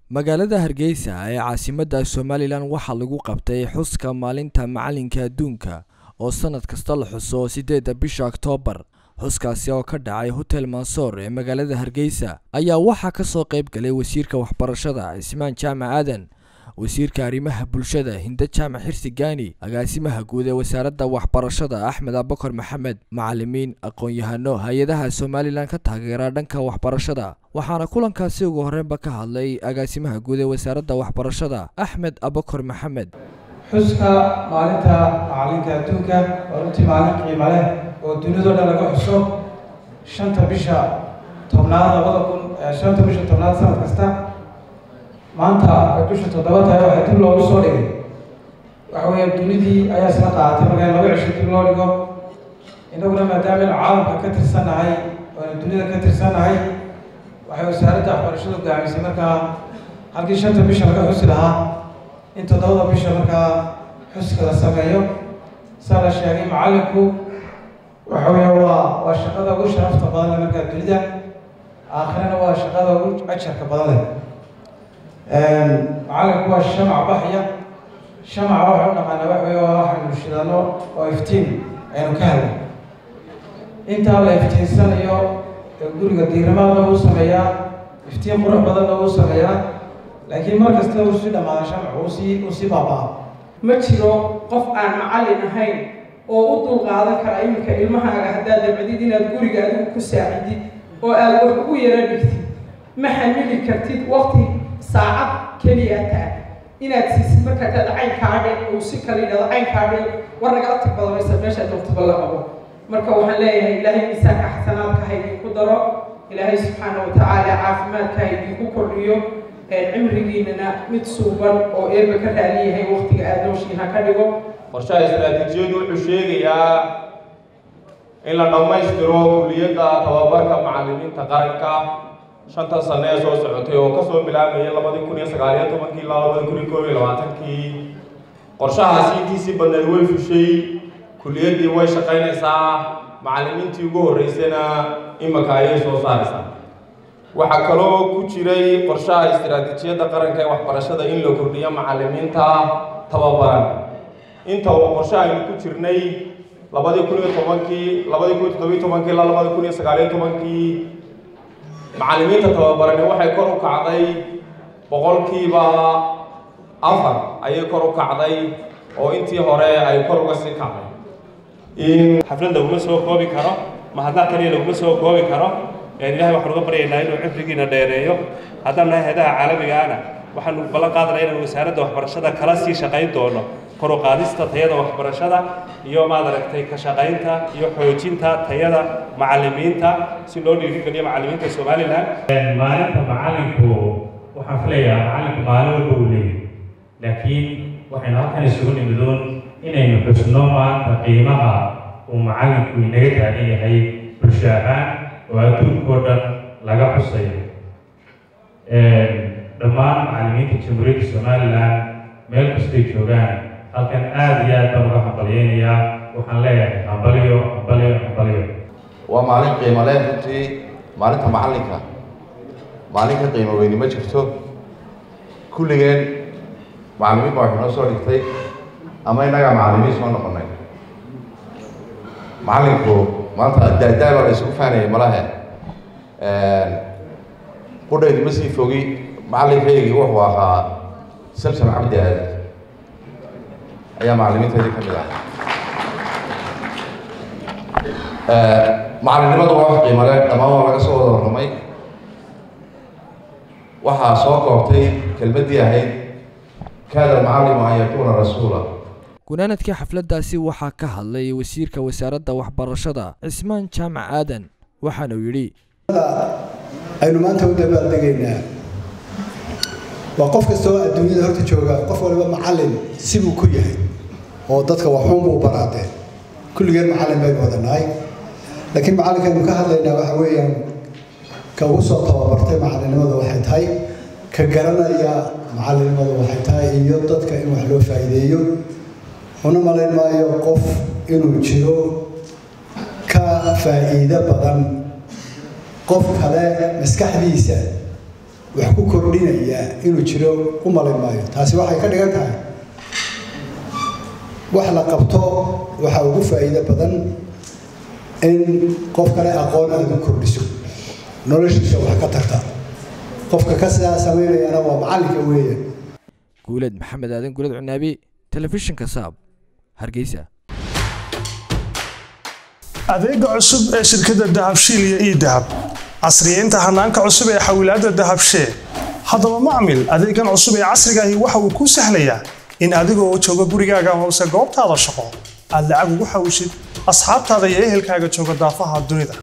magaalada hargeysa ee caasimadda somalilan waxaa lagu qabtay xuska maalinta macalinka adduunka oo sanad kasta la xuso sideedda bisha oktoobar xuskaasi oo ka dhacay hotel mansoor ee magaalada hargeysa ayaa waxaa kasoo qayb galay wasiirka waxbarashada cismaan jaamac aadan wasiirka arrimaha bulshada hinde jaamac xirsi gaani agaasimaha guud ee wasaaradda waxbarashada axmed abakar maxamed macalimiin aqoon-yahano hay-adaha somalilan ka taageera dhanka waxbarashada waxaana kulankaasi ugu horreynba ka hadlay agaasimaha guud ee wasaaradda waxbarashada axmed abakar maxamed xuska maalinta macalinka adduunka waa runtii maalin qiimo leh oo dunidao dhan laga xuso shanta bisha tobnaad labada kun shanta bisha tobnaad sanad kasta maanta ay bisha toddoba tahay waxaa dib loogu soo dhigay waxa weeye dunidii ayaa isla qaaatay markaa in laba cisho dib loo dhigo innaguna maadaama inu caalamka ka tirsannahay oonu dunida ka tirsannahay waxay wasaaradda waxbarashadu gaamisay markaa halkii shanta bisha laga xusi lahaa in toddobada bisha markaa xuska la sameeyo saa la sheegay macallinku waxa weeye waa waa shaqada ugu sharafta badan leh markaa dunida aakhirana waa shaqada ugu ajarka badan leh macallinku waa shamac baxya shamaca waxa u naqaana waxa weeye waa waxaynu shidano oo iftiin aynu ka helno intaa la iftiinsanayo guriga diirimaadna uu sameeyaa iftiin qurux badanna uu sameeyaa laakiin mar kasta uu sii dhamaada shamacu uu sii uu sii baabaa ma jiro qof aan macallin ahayn oo u dulqaadan kara iminka ilmahaaga haddaad dabcdid inaad guriga adigu ku saacidid oo aad wax ugu yara dhigtid ma xamili kartid waqti saacad keliya taa inaad siisid markaa dad caynkaadhe uu si kala yidhahdo caynkaadhe war nagala tag badamaysa meeshaad joogtaba la qabo marka waxaan leeyahay ilaahay miisaanka xasanaadka ha idinku daro ilaahay subxaana wa tacaala caafimaadka ha idinku kordhiyo cimrigiinana mid suuban oo eeba ka raaliyahay waqtiga aada nooshiin ha ka dhigo qorshaha istaraatiijiyadu wuxuu sheegayaa in la dhammaystiro kuliyadda tababarka macallimiinta qaranka shanta sane ee soo socotay oo kasoo bilaabaya labadii kun iyo sagaaliyo tobankii ilaa labadii kun iyo koob iyo labaatankii qorshahaasi intiisii badneed way fushay kuliyaddii way shaqaynaysaa macallimiintii ugu horreysayna imika ayay soo saaraysaa waxaa kaloo ku jiray qorshaha istaraatiijiyadda qaranka ee waxbarashada in la kordhiyo macallimiinta tababaran inta uu qorshe aynu ku jirnay labadii kun iyo tobankii labadii kun iyo toddobiyo tobankii ilaa labadii kun iyo sagaaliyo tobankii macallimiinta tababarani waxay kor u kacday boqolkiiba afar ayay kor u kacday oo intii hore ay kor uga sii kacday xaflad laguma soo koobi karo mahadnaq kaliya laguma soo koobi karo ilahay waxaan uga baryaynaa inuu cimrigiina dheereeyo haddaan nahay hayadaha caalamigaana waxaanu ballan qaadanaa inaan wasaaradda waxbarashada kala sii shaqayn doono kor u qaadista tayada waxbarashada iyo maad aragtay ka shaqaynta iyo xoojinta tayada macallimiinta si loo dhiirigeliyo macallimiinta somalilan maalinta macallinku waxaan filayaa macallinku maalin walba uu leeyahy laakiin waxaynu halkan isugu nimidoon inaynu xusno maanta qiimaha uu macallinku inaga taagan yahay bulsho ahaan oo adduunkao dhan laga xusayo dhammaan macallimiinta jamhuuriyadda somalilan meel kastay joogaan halkan aada iyo aad baan uga hambalyeynayaa waxaan leeyahay hambalyo hambalyo hambalyo waa maalin qiimo leh runtii maalinta macallinka maalin ka qiimo weyni ma jirto kulligeen macallimiin baa waxay noo soo dhigtay ama innagaa macallimiin soo noqonnay macallinku maanta daadaa baa la isugu faanayay malahe qudhaydu ma sii fogi macallinkaygii wuxuu ahaa samsam cabdi aadi ayaa macallimiinteedii ka mid ah macallinnimadu waa wax qiimo leh dhammaan waa laga soo wada warramay waxaa soo koobtay kelmaddii ahayd kaada almucallimu an yakuuna rasuula gunaanadkii xafladdaasi waxaa ka hadlay wasiirka wasaaradda waxbarashada cismaan jaamac aadan waxaanuu yidhi aynu maanta u dabaaldegaynaa waa qof kasta oo adduunyada horta jooga qof waliba macallin sibuu ku yahay oo dadka waxuun buu baraadeen kulligeen macallin baynu wadanahay laakiin macallinkaynu ka hadlaynaa waxa weeyaan ka ugu soo tababartay macallinnimada waxay tahay ka garanaya macallinnimada waxay tahay iyo dadka in wax loo faa'iideeyo una malayn maayo qof inuu jiro ka faa'iido badan qof kale maskaxdiisa wax ku kordhinaya inuu jiro u malin maayo taasi waxay ka dhigan tahay wax la qabto waxaa ugu faa'iido badan in qof kale aqoon aad u kordhiso noloshiisa wax ka tarta qofka ka sidaa samaynayana waa macallinka weeyaan guuleed maxamed aadan guuled cunaabi telefishinka saab hargeysa adeega cusub ee shirkadda dahabshiil iyo ii dahab casriyeynta hanaanka cusub ee xawilaadda dahabshee haddaba macmil adeegan cusub ee casrigaahi waxa uu kuu sahlayaa in adigoo jooga gurigaaga hoose goobtaada shaqo aad lacag ugu xawishid asxaabtaada iyo ehelkaaga jooga daafaha dunida